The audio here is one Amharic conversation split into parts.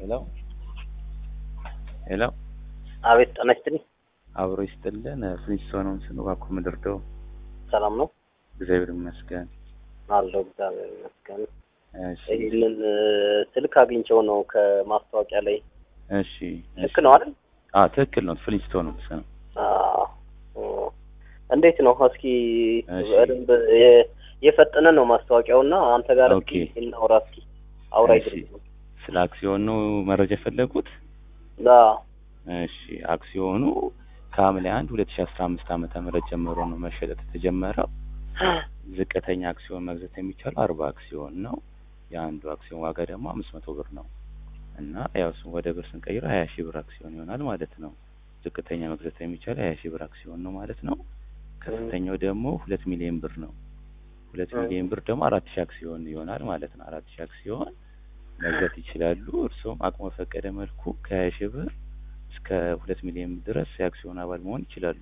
ሄሎ ሄሎ አቤት ጤና ይስጥልኝ። አብሮ ይስጥልን። ፍሊንስቶንም ስንባኮ ምድርደው ሰላም ነው እግዚአብሔር ይመስገን። አለው እግዚአብሔር ይመስገን። እሺ ይህንን ስልክ አግኝቼው ነው ከማስታወቂያ ላይ። እሺ ልክ ነው አይደል? አ ትክክል ነው። ፍሊንስቶንም ስም አዎ። እንዴት ነው እስኪ እሺ። በደንብ የ- የፈጠነ ነው ማስታወቂያው እና አንተ ጋር እስኪ ኦኬ። እናውራ እስኪ አውራይ እሺ። ስለ አክሲዮን ነው መረጃ የፈለጉት? እሺ አክሲዮኑ ከሐምሌ አንድ ሁለት ሺ አስራ አምስት ዓመተ ምህረት ጀምሮ ነው መሸጠት የተጀመረው። ዝቅተኛ አክሲዮን መግዛት የሚቻለው አርባ አክሲዮን ነው። የአንዱ አክሲዮን ዋጋ ደግሞ አምስት መቶ ብር ነው እና ያው እሱን ወደ ብር ስንቀይረው ሀያ ሺህ ብር አክሲዮን ይሆናል ማለት ነው። ዝቅተኛ መግዛት የሚቻለው ሀያ ሺህ ብር አክሲዮን ነው ማለት ነው። ከፍተኛው ደግሞ ሁለት ሚሊዮን ብር ነው። ሁለት እ። ሚሊዮን ብር ደግሞ አራት ሺህ አክሲዮን ይሆናል ማለት ነው። አራት ሺህ አክሲዮን መግዛት ይችላሉ። እርስዎም አቅሞ በፈቀደ መልኩ ከሀያ ሺህ ብር እስከ ሁለት ሚሊዮን ድረስ የአክሲዮን አባል መሆን ይችላሉ።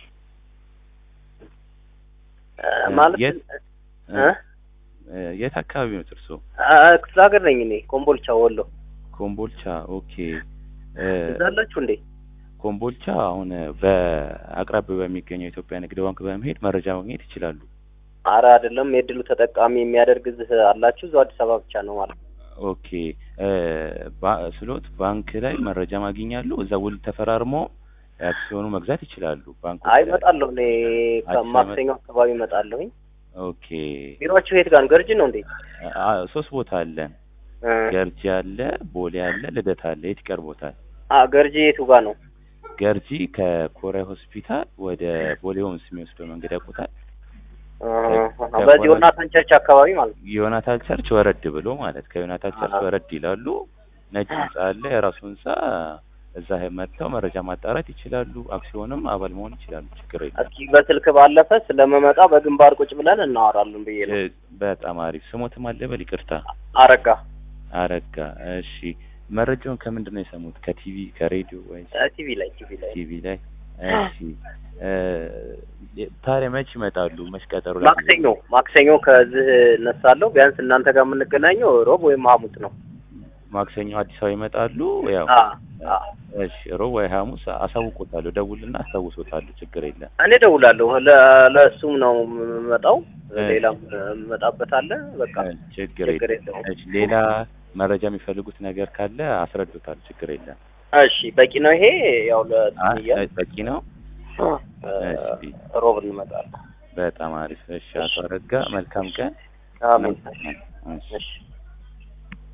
ማለት የት እ? እ፣ የት አካባቢ ነው እርስዎ? አ- ክፍለ ሀገር ነኝ እኔ ኮምቦልቻ ወሎ። ኮምቦልቻ። ኦኬ እ፣ እዛ አላችሁ እንዴ? ኮምቦልቻ አሁን በአቅራቢያው በሚገኘው የኢትዮጵያ ንግድ ባንክ በመሄድ መረጃ ማግኘት ይችላሉ። አረ አይደለም፣ የድሉ ተጠቃሚ የሚያደርግ እዚህ አላችሁ? እዛው አዲስ አበባ ብቻ ነው ማለት ነው። ኦኬ እ፣ ባ- ስሎት ባንክ ላይ መረጃ ማግኛሉ። እዛ ውል ተፈራርሞ አክሲዮኑ መግዛት ይችላሉ። ባንኩ አይ ላይ። እመጣለሁ እኔ አዲስ አበባ- ከማክሰኞ አካባቢ እመጣለሁኝ። ኦኬ ቢሮአችሁ የት ጋር ነው? ገርጂ ነው እንዴ? አ፣ ሶስት ቦታ አለን። እ። ገርጂ አለ፣ ቦሌ አለ፣ ልደታ አለ። የት ይቀርቦታል? አ ገርጂ የቱ ጋር ነው? ገርጂ ከኮሪያ ሆስፒታል ወደ ቦሌ ሆምስ የሚወስደው መንገድ ያውቁታል? እ፣ በዚህ ዮናታን ቸርች አካባቢ ማለት ነው። ዮናታን ቸርች ወረድ ብሎ ማለት ከዮናታን ቸርች አዎ። ወረድ ይላሉ። ነጭ ህንጻ አለ፣ የራሱ ህንጻ። እዛ መጥተው መረጃ ማጣራት ይችላሉ። አክሲዮንም አባል መሆን ይችላሉ። ችግር የለም። እስኪ በስልክ ባለፈ ስለመመጣ በግንባር ቁጭ ብለን እናወራለን ብዬ ነው። እ፣ በጣም አሪፍ። ስሞትም አለበል ይቅርታ፣ አረጋ አረጋ። እሺ፣ መረጃውን ከምንድን ነው የሰሙት? ከቲቪ ከሬዲዮ ወይስ እ፣ ቲቪ ላይ ቲቪ ላይ ቲቪ ላይ? እሺ፣ እ፣ ታዲያ መች ይመጣሉ? መች ቀጠሮ ላይ ማክሰኞ ማክሰኞ ከዚህ እነሳለሁ። ቢያንስ እናንተ ጋር የምንገናኘው ሮብ ወይም ሐሙስ ነው። ማክሰኞ አዲስ አበባ ይመጣሉ። ያው አ አ እሺ፣ ሮብ ወይ ሐሙስ አሳውቆታለሁ። ደውልና አስታውሶታለሁ። ችግር የለም። እኔ ደውላለሁ። ለ- ለእሱም ነው የምመጣው። እ። ሌላም የምመጣበት አለ። በቃ እ፣ ችግር ችግር የለም። የለውም። እሺ፣ ሌላ መረጃ የሚፈልጉት ነገር ካለ አስረዱታል። ችግር የለም። እሺ በቂ ነው ይሄ። ያው አ- ለትንያ በቂ ነው። እሺ፣ ሮብ እንመጣለን። በጣም አሪፍ። እሺ፣ አቶ አረጋ መልካም ቀን። አሜን። እሺ። እሺ